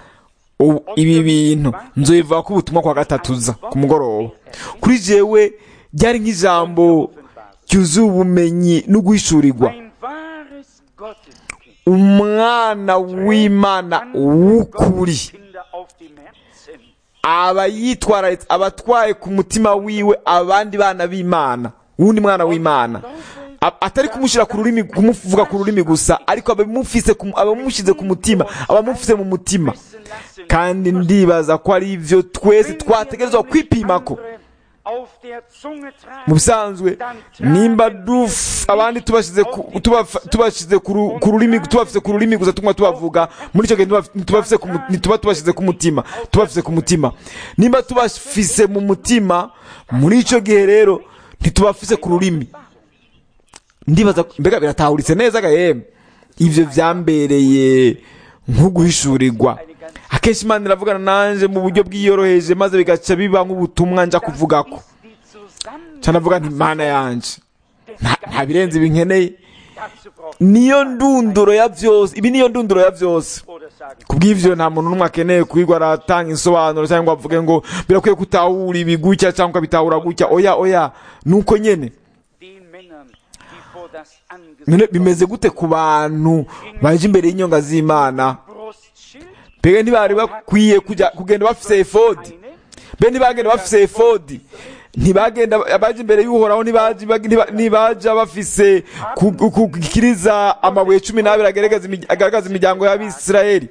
B: ubu ibi bintu nzobivuga ko ubutumwa kwa gatatu uza ku mugoroba kuri jewe ryari nk'ijambo ryuzuye ubumenyi no guhishurirwa
C: Ein wahres Gotteskind.
B: umwana w'imana w'ukuri
C: Kinder auf dem Herzen.
B: aba yitwararitse aba atwaye ku mutima wiwe abandi bana b'imana wundi mwana w'imana A- atari kumushyira ku rurimi kumuvuga ku rurimi gusa ariko abamufise ku- abamushyize ku mutima abamufise mu mutima
C: Wissen lassen,
B: kandi ndibaza ko ari ibyo twese twategerezwa kwipima ko
C: auf der Zunge tragen,
B: mu bisanzwe nimba duf abandi tubashyize ku- tubafa- tubashyize ku ru- ku rurimi tubafise ku rurimi gusa tumwe tubavuga muri icyo gihe ntituba- ntitubafise ku mu- ntituba tubashyize ku mutima tubafise ku mutima nimba tubafise mu mutima muri icyo gihe rero ntitubafise ku rurimi ndibaza mbega biratahuritse neza gahembe ibyo byambereye nko guhishurirwa akenshi imana iravugana nanjye mu buryo bwiyoroheje maze bigaca biba nk'ubutumwa njya kuvuga ko
C: die zusammen
B: cyane avuga nti mana yanjye nta- nta birenze ibi nkeneye
C: dazu braucht
B: niyo ndunduro ya byose ibi niyo ndunduro ya byose
C: oder sagen,
B: ku bw'ibyo nta muntu n'umwe akeneye kwigwa aratanga insobanuro cyangwa ngo avuge ngo birakwiye kutahura ibi gutya cyangwa ukabitahura gutya oya oya nuko nyene
C: den Männern, die vor das
B: none
C: Angesicht
B: bimeze gute ku bantu baje imbere y'inyonga z'imana
C: Brustschild,
B: mbega ntibari bakwiye kujya kugenda bafise efodi
C: eine,
B: be ntibagenda bafise efodi ntibagenda abaje imbere y'uhoraho ntibaje ntiba- ntibaja bafise ku- ku- kukiriza amabuye cumi n'abiri agaragaza imi- agaragaza imiryango y'abisirayeli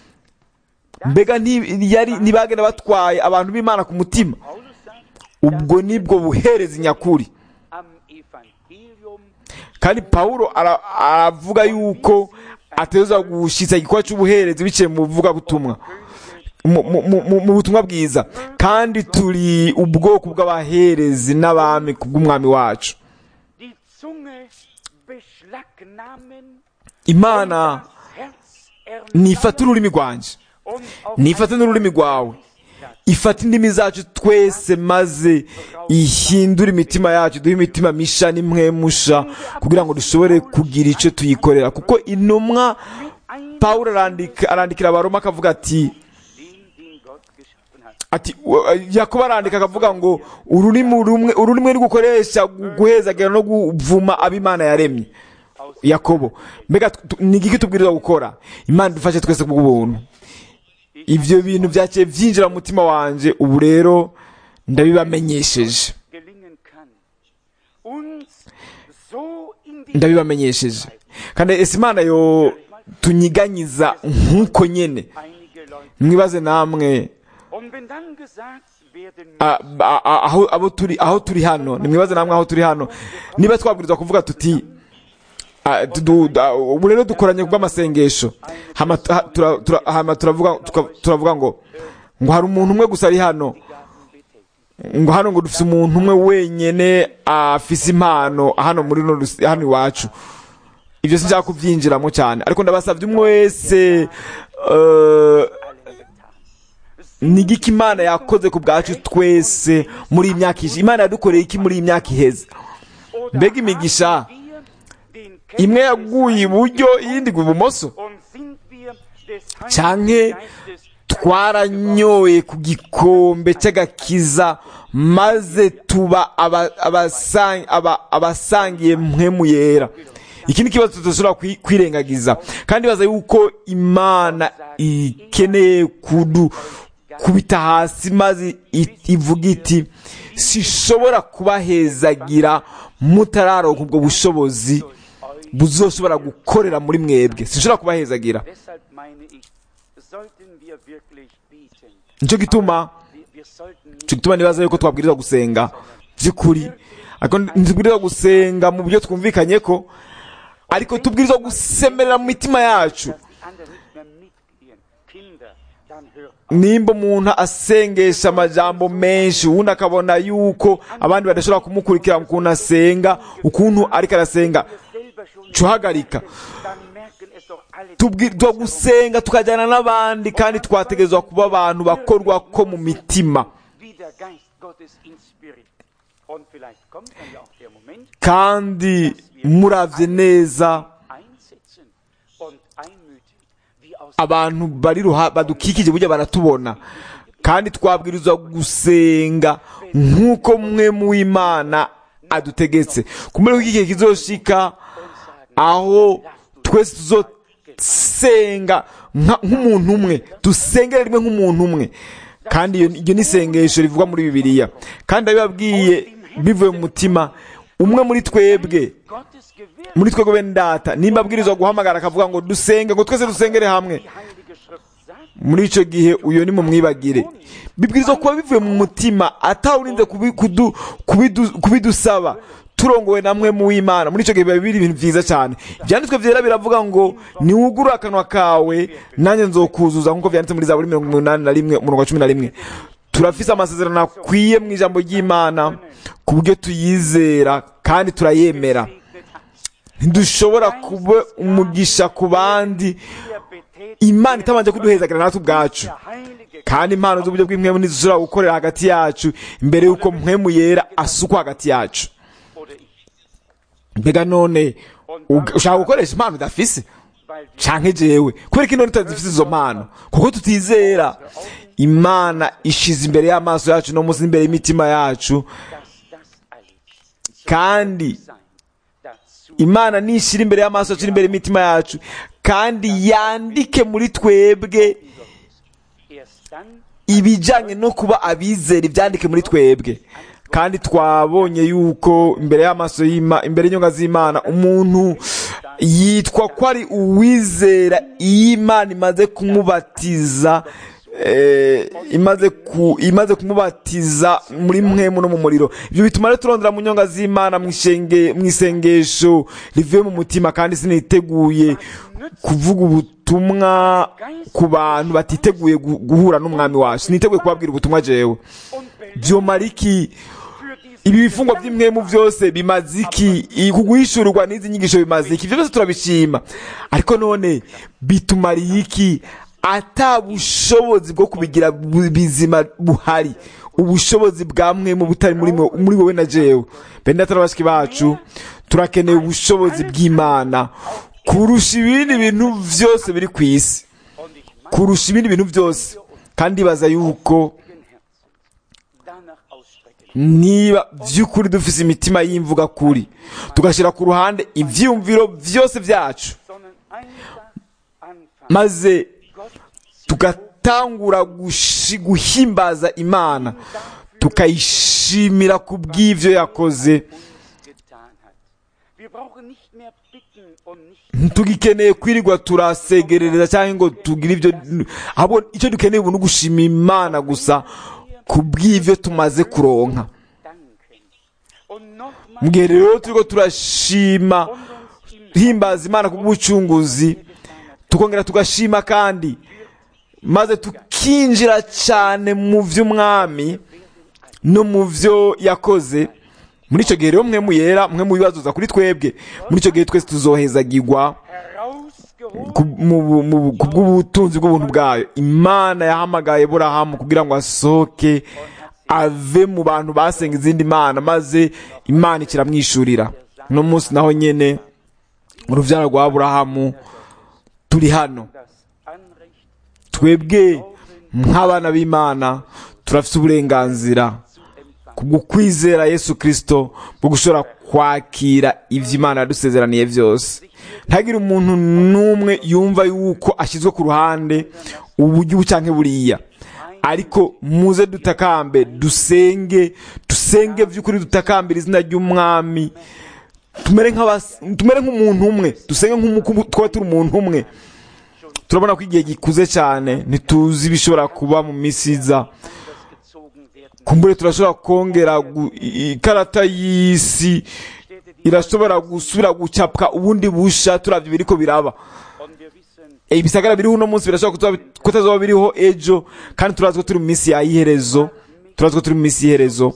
B: mbega nti- yari ntibagenda batwaye abantu b'imana ku mutima
C: Paulus sagt,
B: ubwo nibwo buherezi nyakuri
C: am Evangelium
B: kandi pawulo ara- aravuga yuko ateza gushitsa igikorwa cy'ubuherezi biciye mu buvugabutumwa mu- mu- mu mu- mu butumwa bwiza kandi turi ubwoko bw'abaherezi n'abami kubw'umwami wacu
C: die Zunge beschlagnahmen,
B: imana
C: das Herz
B: nifata
C: erneuern
B: ururimi rwanjye
C: und auf
B: nifate n'ururimi rwawe ifata indimi zacu twese maze ihindure imitima yacu duhe imitima misha n'imwemusha kugira ngo dushobore kugira icyo tuyikorera kuko intumwa
C: ein
B: pawulo arandika arandikira abaroma akavuga ati
C: den, den Gott geschaffen hat.
B: ati wa- yakobo arandika akavuga ngo ururimi rumwe ururimi rugukoresha guhezagera no kuvuma ab'imana yaremye yakobo mbega tu- tu- ni igiki tubwirizwa gukora imana idufashe twese kubw'ubuntu ibyo bintu byakiye byinjira mu mutima wanjye ubu rero ndabibamenyesheje
C: gelingen kann, uns so in die
B: ndabibamenyesheje kandi ese imana yo tunyiganyiza nk'uko nyene
C: einige Leute.
B: mwibaze namwe
C: Und wenn dann gesagt werden
B: a- a- a- aho abo turi aho turi hano nimwibaze namwe aho turi hano niba twabwirizwa kuvuga tuti a, tu- du- da- ubu rero dukoranye kubw'amasengesho hama ha- tura- tura- hama turavuga tuka- turavuga ngo ngo hari umuntu umwe gusa ari hano ngo hano ngo dufite umuntu umwe wenyene afise impano hano muri runo rus- hano iwacu ibyo sinshaka kubyinjiramo cyane ariko ndabasabye umwe wese eh, ni igiki imana yakoze ku bwacu twese muri iyi myaka ishize imana yadukoreye iki muri iyi myaka iheze
C: oder
B: mbega imigisha
C: haben wir den
B: imwe
C: Kenntnis
B: yaguye iburyo iyindi igwa ibumoso
C: und sind wir des
B: Canke
C: Heiligen Geistes
B: twaranyoye ku gikombe cy'agakiza maze tuba aba- abasang- aba- abasangiye mpwemu yera iki ni ikibazo tudashobora kwi- kwirengagiza kandi baza yuko imana ikeneye kudu kubita hasi maze i- ivuga iti sishobora kubahezagira mutararonka ubwo bushobozi buzoshobora gukorera muri mwebwe sinshobora kubahezagira
C: Deshalb meine ich, sollten wir wirklich beten.
B: nicyo gituma
C: Wir, wir sollten nicht
B: nicyo gituma nibaza yuko twabwirizwa gusenga by'ukuri ariko ntitubwirizwa gusenga mu buryo twumvikanye ko ariko tubwirizwa gusemerera mu mitima yacu
C: dass die anderen nicht mehr mitgehen. Kinder, dann hört
B: nimba umuntu asengesha amajambo menshi ubundi akabona yuko abandi badashobora kumukurikira ukuntu asenga ukuntu ariko arasenga
C: selber schon
B: cuhagarika
C: dann merken es doch alle.
B: tubwirizwa gusenga tukajyana n'abandi kandi twategerezwa kuba abantu bakorwa ko mu mitima
C: Wie der Geist Gottes inspiriert. Und vielleicht kommt dann ja auch der Moment,
B: kandi muravye neza
C: einsetzen und einmütig, wie aus
B: abantu bari ruha badukikije burya baratubona kandi twabwirizwa gusenga nk'uko mwe mu imana adutegetse kumere ko igihe kizoshika aho twese tuzosenga nka- nk'umuntu umwe dusengere rimwe nk'umuntu umwe kandi iyo iryo ni isengesho rivugwa muri bibiliya kandi abibabwiye bivuye mu mutima umwe muri twebwe
C: Gottes Gewirr
B: muri twebwe bene data nimba abwirizwa guhamagara akavuga ngo dusenge ngo twese dusengere hamwe
C: die Heilige Schrift sagt,
B: muri icyo gihe uyo ni mu mwibagire bibwirizwa kuba bivuye mu mutima atawurinze kubi- kudu- kubidu- kubidusaba turongowe namwe mu w'imana muri icyo gihe biba biri ibintu byiza cyane ibyanditswe byera biravuga ngo niwugure akanwa kawe nanjye nzokuzuza nk'uko byanditse muri zaburi mirongo umunani na rimwe umurongo wa cumi na rimwe turafise amasezerano akwiye mu ijambo ry'imana ku buryo tuyizera kandi turayemera
C: segnet hat.
B: ntidushobora kuba umugisha ku bandi
C: Wir betätigen
B: imana itabanje kuduhezagira natwe ubwacu
C: der Heilige
B: kandi impano z'uburyo bw'impwemu ntizishobora gukorera hagati yacu mbere y'uko mpwemu yera asukwa hagati yacu
C: oder ich.
B: mbega none ug- ushaka gukoresha impano udafise
C: Weil wir
B: canke jewe kubera ko none tutazifise izo mpano kuko tutizera imana ishize imbere y'amaso yacu no munsi imbere y'imitima yacu
C: dass das alles
B: kandi
C: sein dazu
B: imana nishira imbere y'amaso yacu n'imbere y'imitima yacu kandi yandike muri twebwe
C: erst dann
B: ibijyanye no kuba abizera ibyandike muri twebwe kandi twabonye yuko imbere y'amaso y'ima imbere y'inyunga z'imana umuntu yitwa ko ari uwizera iyo imana imaze kumubatiza eh, imaze ku imaze kumubatiza muri mwemu no mu muriro ibyo bituma rero turondera mu nyonga z'imana mu ishenge- mu isengesho rivuye mu mutima kandi siniteguye kuvuga ubutumwa ku bantu batiteguye gu- guhura n'umwami wacu siniteguye kubabwira ubutumwa jewe
C: und belegt
B: byomara iki
C: für diese
B: ibi bifungwa by'imwemu byose bimaze iki I- kuguhishurirwa n'izi nyigisho bimaze iki ibyo byose turabishima ariko none bitumariye iki ata bushobozi bwo kubigira bu- bizima buhari ubushobozi bwa mwemu butari muri mwe- muri wowe na jewe bene data n'abashiki bacu turakeneye ubushobozi bw'imana kurusha ibindi bintu byose biri ku isi
C: und ich meine
B: kurusha ibindi bintu byose kandi baza yuko
C: Herzen danach ausstrecken.
B: niba by'ukuri dufise imitima y'imvuga kuri tugashyira ku ruhande ibyiyumviro byose byacu
C: sondern einfach anfangen,
B: maze
C: Gott
B: tugatangura gushi- guhimbaza imana tukayishimira ku bw'ibyo yakoze
C: uns getan hat. Wir brauchen nicht mehr bitten und nicht
B: ntitugikeneye kwirirwa turasegerereza cyangwa ngo tugire ibyo ahubwo icyo dukeneye ubu ni ugushima imana gusa ku bw'ibyo tumaze kuronka
C: danken. Und nochmal
B: mu gihe rero turiko turashima
C: und uns im
B: himbaza imana ku bw'ubucunguzi tukongera tugashima kandi maze tukinjira cyane mu by'umwami no mu byo yakoze muri icyo gihe rero mwe muyera mwe mu bibazuza kuri twebwe muri icyo gihe twese tuzohezagirwa
C: herausgehoben
B: ku mu- mu- ku bw'ubutunzi bw'ubuntu bwayo imana yahamagaye burahamu kugira ngo asohoke ave mu bantu basenga izindi mana maze imana ikiramwishurira uno munsi naho nyene urubyaro rwa burahamu turi hano
C: das Anrecht
B: twebwe nk'abana b'imana turafite uburenganzira kubwo kwizera yesu kirisito bwo gushobora kwakira ibyo imana yadusezeraniye byose ntagire umuntu n'umwe yumva yuko ashyizwe ku ruhande uburyo ubu cyangwa buriya ariko muze dutakambe dusenge dusenge by'ukuri dutakambira izina ry'umwami tumere nk'abas- tumere nk'umuntu umwe dusenge nk'uko twaba turi umuntu umwe turabona ko igihe gikuze cyane ntituzi ibishobora kuba mu minsi iza
C: gezogen werden.
B: kumbure turashobora kongera gu- i- ikarata y'isi irashobora gusubira gucapwa ubundi busha turavye biriko biraba
C: Und wir wissen,
B: Eh, ibisagara biriho uno munsi birashobora kutuba- kutazoba biriho ejo kandi turazi ko turi mu minsi ya iherezo turazi ko turi mu minsi y'iherezo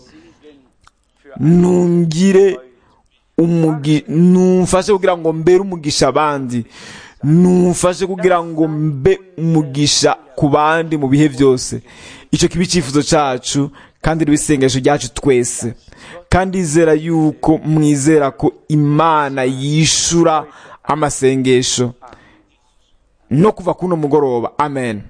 B: nungire umugi numfashe kugira ngo mbere umugisha abandi numfashe kugira ngo mbe umugisha ku bandi mu bihe byose icyo kiba icyifuzo cyacu kandi riba isengesho ryacu twese kandi izera yuko mwizera ko imana yishura amasengesho no kuva kuno mugoroba amen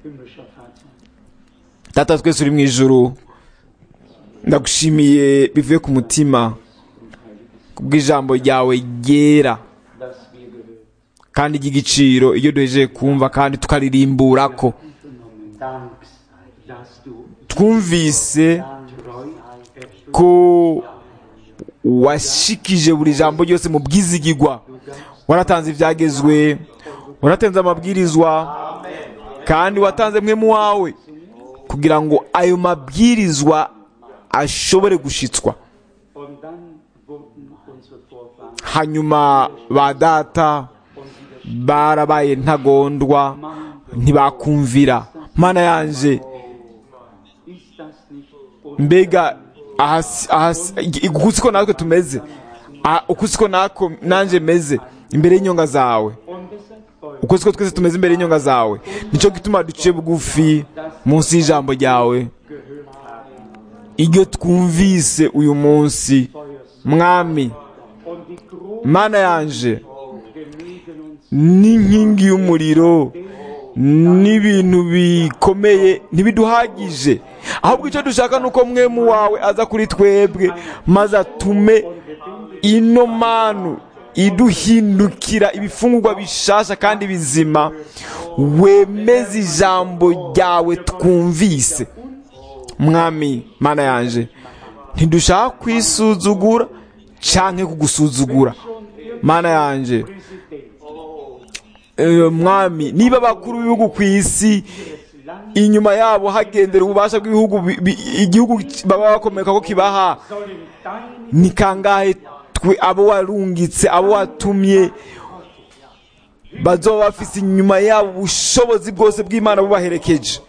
B: data twese uri mu ijuru ndagushimiye bivuye ku mutima kubw'ijambo ryawe ryera kandi ry'igiciro iyo duhejeje kumva kandi tukaririmbura ko
D: Dank, dass du
B: twumvise
D: Treuheit
B: ko washikije buri jambo ryose mu bwizigigwa waratanze ibyagezwe waratanze amabwirizwa kandi watanze mwe mu wawe kugira ngo ayo mabwirizwa ashobore gushitswa
D: und dann wurden unsere Vorfahren
B: hanyuma ba data barabaye ntagondwa ntibakumvira mana yanje
D: ist das nicht und
B: mbega ahasi- ahasi- uku siko natwe tumeze Ah, uku siko nako nanje meze imbere y'inyonga zawe
D: deshalb folgt
B: uko siko twese tumeze imbere y'inyonga zawe nicyo gituma duciye bugufi munsi y'ijambo ryawe iryo twumvise uyu munsi mwami
D: und die Gru
B: mana yanje
D: genügen uns
B: n'inkingi y'umuriro n'ibintu bikomeye ntibiduhagije ahubwo icyo dushaka ni uko mwemu wawe aza kuri twebwe maze atume ino manu iduhindukira ibifungurwa bishasha kandi bizima wemeze ijambo ryawe twumvise mwami mana yanje ntidushaka kwisuzugura canke kugusuzugura mana yanje Eh, mwami niba abakuru b'ibihugu ku isi inyuma yabo hagendera ububasha bw'ibihugu bi- bi- igihugu baba bakomeka ko kibaha ni kangahe twe abo warungitse abo watumye bazoba bafise inyuma yabo ubushobozi bwose bw'imana bubaherekeje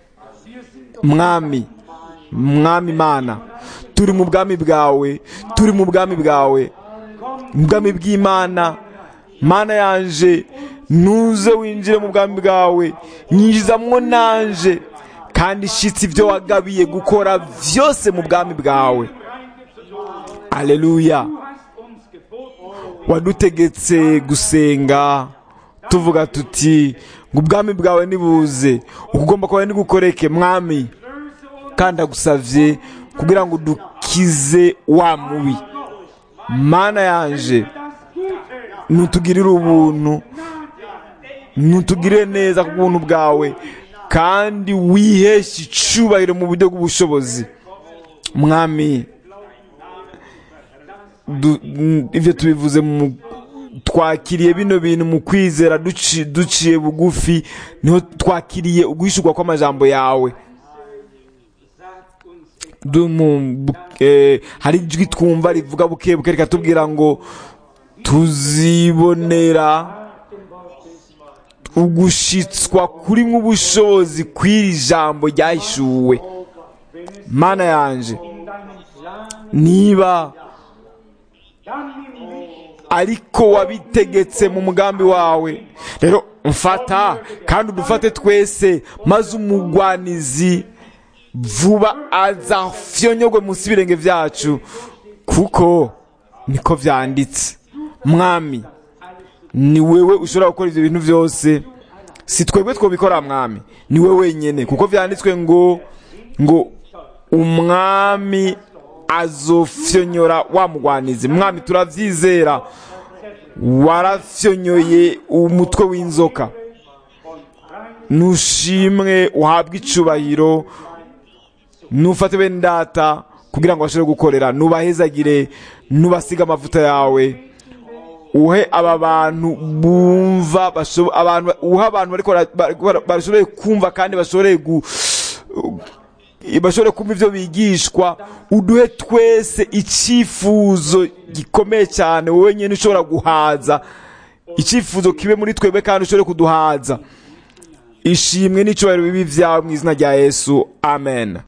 B: mwami mwami mana turi mu bwami bwawe turi mu bwami bwawe mu bwami bw'imana mana yanje nuze winjire mu bwami bwawe nyinjizamwo nanje kandi shitsi ibyo wagabiye gukora byose mu bwami bwawe aleluya wadutegetse gusenga tuvuga tuti ngo ubwami bwawe nibuze ukugomba kwawe nigukoreke mwami kandi agusavye kugira ngo dukize wa mubi mana yanje nutugirire ubuntu nutugirire neza ku buntu bwawe kandi wiheshe icubahiro mu buryo bw'ubushobozi mwami du- n- ibyo tubivuze mu twakiriye bino bintu mu kwizera duci- duciye bugufi niho twakiriye uguhishurwa kw'amajambo yawe Du- mu- bu- eh, hari ijwi twumva rivuga buke buke rikatubwira ngo tuzibonera ugushitswa kurimwo ubushobozi kw'iri jambo ryahishuwe mana yanje niba ariko wabitegetse mu mugambi wawe rero mfata kandi udufate twese maze umugwanizi vuba azafyonyogwe munsi y'ibirenge byacu kuko niko vyanditse mwami ni wewe ushobora gukora ivyo bintu byose si twebwe twobikora mwami ni we wenyine kuko vyanditswe ngo ngo umwami azofyonyora wa mugwanizi mwami turavyizera warafyonyoye umutwe w'inzoka nushimwe uhabwe icubahiro nufate bene data kugira ngo bashobore gukorera nubahezagire nubasiga amavuta yawe uhe aba bantu bumva bashobo- abantu uhe abantu bariko bara- bara- bashoboye kumva kandi bashobore gu bashobore kumva ivyo bigishwa uduhe twese icyifuzo gikomeye cyane wowe nyine ushobora guhaza icyifuzo kibe muri twebwe kandi ushobore kuduhaza ishimwe n'icyubahiro bibi byawe mu izina rya yesu amen